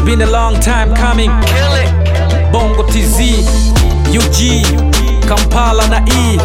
been a long time coming. Bongo TZ, UG, Kampala na E.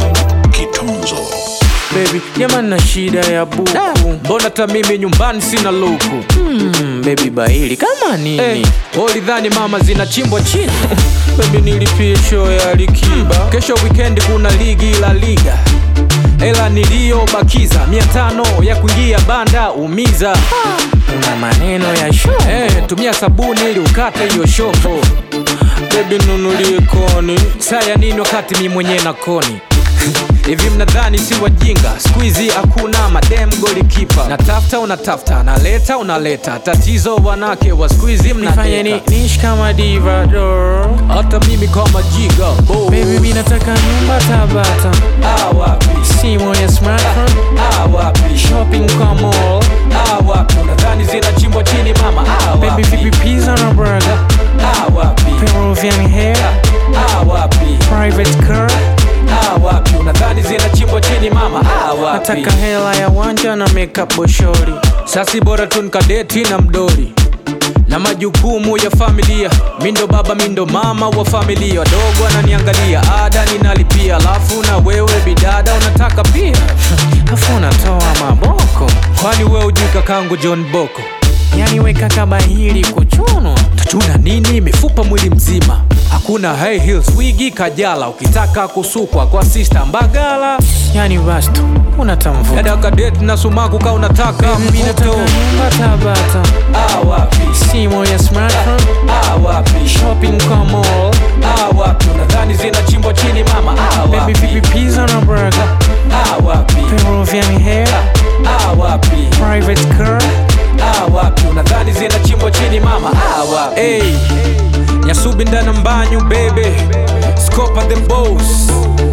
Baby, jamani na shida ya buku. Mbona hata mimi nyumbani sina luku? Hmm, baby baili kama nini? Hey, ulidhani mama zinachimbwa chini? baby nilipie show ya Alikiba. Kesho weekend kuna ligi la liga. Hela niliyobakiza mia tano ya kuingia banda umiza. Una maneno ya show. Hey, tumia sabuni ili ukate hiyo shoko. Baby nunulie koni. Saya nini wakati mi mwenyewe na koni? Hivi mnadhani si wajinga? Squeezy hakuna madem golikipa. Natafuta unatafuta, naleta unaleta. Tatizo wanake wa squeezy mnafanya ni nish kama diva do. Hata mimi kama jiga bo. Baby mimi nataka nyumba Tabata. Ah wapi? Simu ya smartphone. Ah wapi? Shopping kwa mall. Ah wapi? Unadhani zinachimbwa chini mama? Ah wapi? Baby vipi pizza na burger? Ah wapi? Peruvian hair. Ah wapi? Private car. Ah, wapi unadhani zinachimbwa chini mama ah, wapi nataka hela ya wanja na makeup boshori sasi bora tu nikadeti na mdori na majukumu ya familia mindo baba mindo mama wa familia wadogo ananiangalia ada ninalipia alafu na wewe bidada unataka pia afu unatoa maboko kwani wewe ujui kakangu john boko yani weka kama hili kuchunwa tachuna nini mifupa mwili mzima hakuna high heels wigi kajala ukitaka kusukwa kwa sister mbagala yani basi tu unatamvuta dada kadet na sumaku ka unataka mvuto nyumba tabata ah wapi simu ya smartphone ah wapi shopping kwa mall ah wapi unadhani zinachimbwa chini mama ah wapi baby vipi pizza na burger ah wapi peruvian hair ah wapi private car ah wapi unadhani zinachimbwa chini mama ah wapi hey. nyasubi ndana mbanyu bebe scopa the boss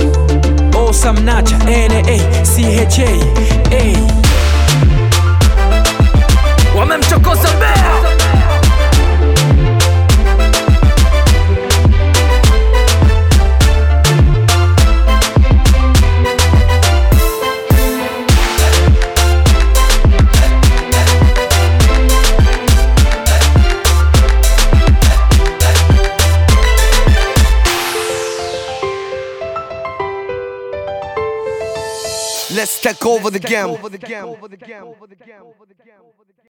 osamnacha na cha hey. wamemchokoza bea Let's take over the game.